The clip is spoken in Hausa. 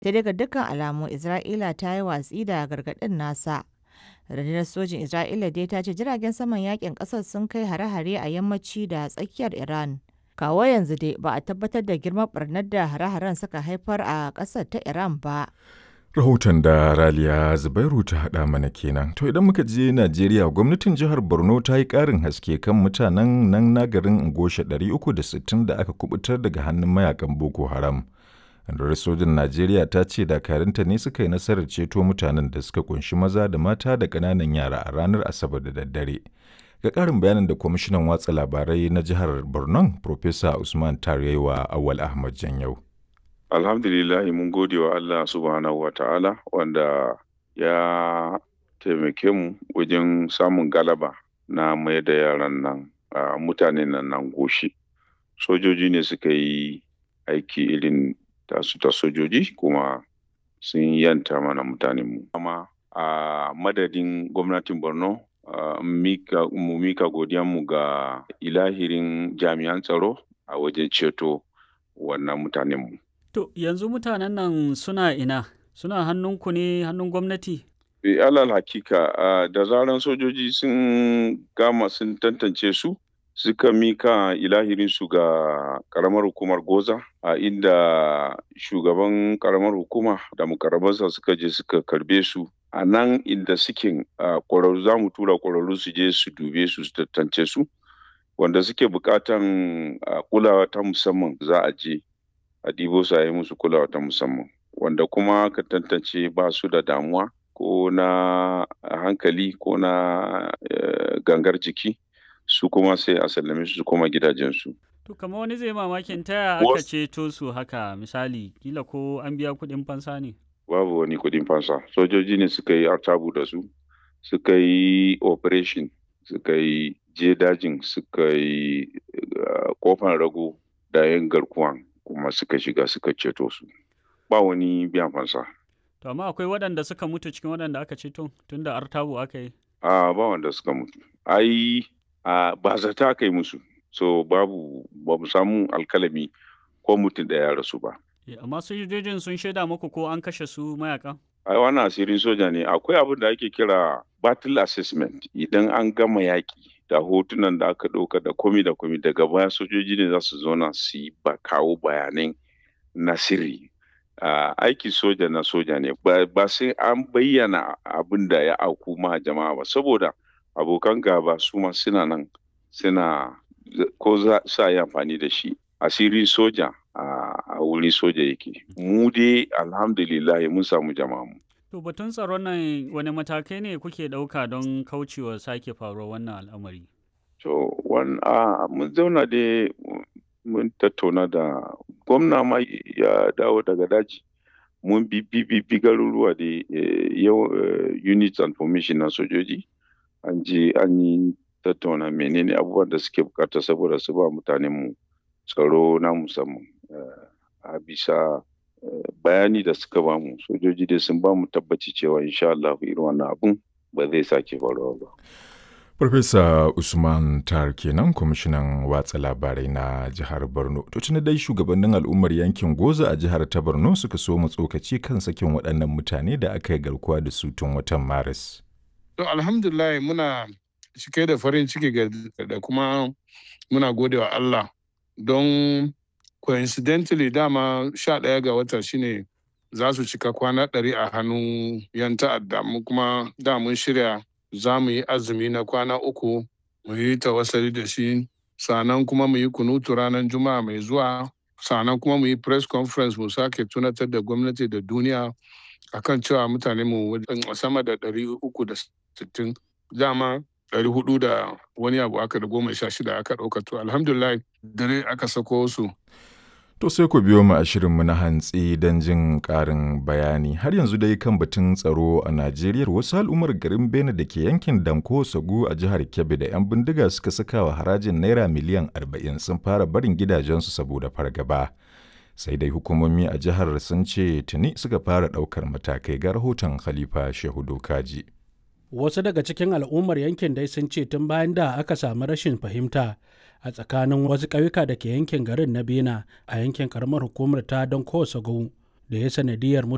Sai dai ga dukkan alamu Isra'ila ta yi watsi da gargaɗin nasa. Rundunar sojin Isra'ila dai ta ce jiragen saman yakin ƙasar sun kai hare-hare a yammaci da tsakiyar Iran. Kawo yanzu dai ba a tabbatar da girman barnar da hare-haren suka haifar a ƙasar ta Iran ba. Rahoton da Raliya Zubairu ta haɗa mana kenan. To idan muka je Najeriya gwamnatin jihar Borno ta yi ƙarin haske kan mutanen nan na garin Ngosha 360 da aka kubutar daga hannun mayakan Boko Haram. Rundunar sojin Najeriya ta ce dakarunta ne suka yi nasarar ceto mutanen da suka kunshi maza da mata da ƙananan yara a ranar Asabar da daddare. Ga ƙarin bayanin da kwamishinan watsa labarai na jihar Borno, Profesa Usman Tarewa Awal Ahmad Janyau. Alhamdulillah mun gode wa Allah subhanahu wa ta'ala wanda ya taimake mu wajen samun galaba na mai da yaran nan mutanen nan nan goshi. Sojoji ne suka yi aiki irin tasu ta sojoji kuma sun yanta mana mutanenmu. Amma a madadin gwamnatin Borno mu mika godiyanmu ga ilahirin jami'an tsaro a wajen ceto wannan mutanenmu. To yanzu mutanen nan suna ina? Suna hannunku ne hannun gwamnati? E, alal hakika da zaran sojoji sun gama sun tantance su suka mika ilahirinsu ga karamar hukumar goza a inda shugaban karamar hukuma da mukarrabansa suka je suka karbe su a nan inda suke kwararru za mu tura kwararru su je su dube su su tantance su wanda suke bukatan kulawa ta musamman za a je a ɗibo su a yi musu kulawa ta musamman wanda kuma ka tantance ba su da damuwa ko na hankali ko na gangar jiki su kuma sai a sallame su koma gidajensu. To kama wani zai mamakin taya aka ceto su haka misali kila ko an biya kuɗin fansa ne? Babu wani kuɗin fansa sojoji ne suka yi artabu da su suka yi operation suka yi je dajin suka yi kofan rago da yin garkuwan kuma suka shiga suka ceto su ba wani biyan fansa. To amma akwai waɗanda suka mutu cikin waɗanda aka ceto tun da artabu aka yi? A ba wanda suka mutu. Ai a ba zata aka yi musu. So babu ba mu samu alkalami ko mutum da ya rasu ba. Amma sojojin sun shaida muku ko an kashe su mayaka? Ai wannan asirin soja ne akwai abin da ake kira battle assessment idan an gama yaƙi da hotunan da aka ɗauka da komi da komi daga baya sojoji ne za su zauna su yi ba kawo bayanai na sirri uh, aiki soja na soja ne ba sai an bayyana abin da ya auku ma jama'a ba saboda abokan gaba su ma suna nan suna ko za su yi amfani da shi asirin soja a wuri soja yake mu dai alhamdulillah mun samu jama'a mu To batun tsaron nan wani matakai ne kuke ɗauka don kaucewa sake faruwar wannan al'amari? To, mun zauna dai mun tattauna da gwamna ma ya dawo daga daji. Mun bi bi garuruwa da yau units and formation na sojoji. An je an yi tattauna menene abubuwan da suke bukata saboda su ba mutanenmu tsaro na musamman. A bisa bayani da suka bamu sojoji dai sun bamu tabbaci cewa insha Allah irin wannan abun ba zai sake faruwa ba. Farfesa Usman Tar kenan kwamishinan watsa labarai na jihar Borno. To tuni dai shugabannin al'ummar yankin Goza a jihar ta Borno suka so mu tsokaci kan sakin waɗannan mutane da aka yi garkuwa da su tun watan Maris. To alhamdulillah muna cike da farin ciki da kuma muna gode wa Allah don coincidentally dama sha ɗaya ga wata shine za su cika kwana ɗari a hannun yan ta'adda mu kuma da mun shirya za mu yi azumi na kwana uku mu yi tawassali da shi sannan kuma mu yi kunutu ranar juma'a mai zuwa sannan kuma mu yi press conference mu sake tunatar da gwamnati da duniya akan cewa mutane mu sama da ɗari uku da sittin dama ɗari hudu da wani abu aka da goma sha shida aka ɗauka to alhamdulillah dare aka sako su To sai ku biyo mu a shirinmu na hantsi don jin ƙarin bayani. Har yanzu dai kan batun tsaro a Najeriya wasu al'ummar garin Bene da ke yankin Danko Sagu a jihar Kebbi da 'yan bindiga suka saka wa harajin Naira miliyan 40 sun fara barin gidajensu saboda fargaba. Sai dai hukumomi a jihar sun ce tuni suka fara ɗaukar matakai ga rahoton Khalifa Shehu Dokaji. Wasu daga cikin al'ummar yankin dai sun ce tun bayan da aka samu rashin fahimta a tsakanin wasu ƙauyuka da ke yankin garin na bena a yankin karamar hukumar ta don kowace da ya sanadiyar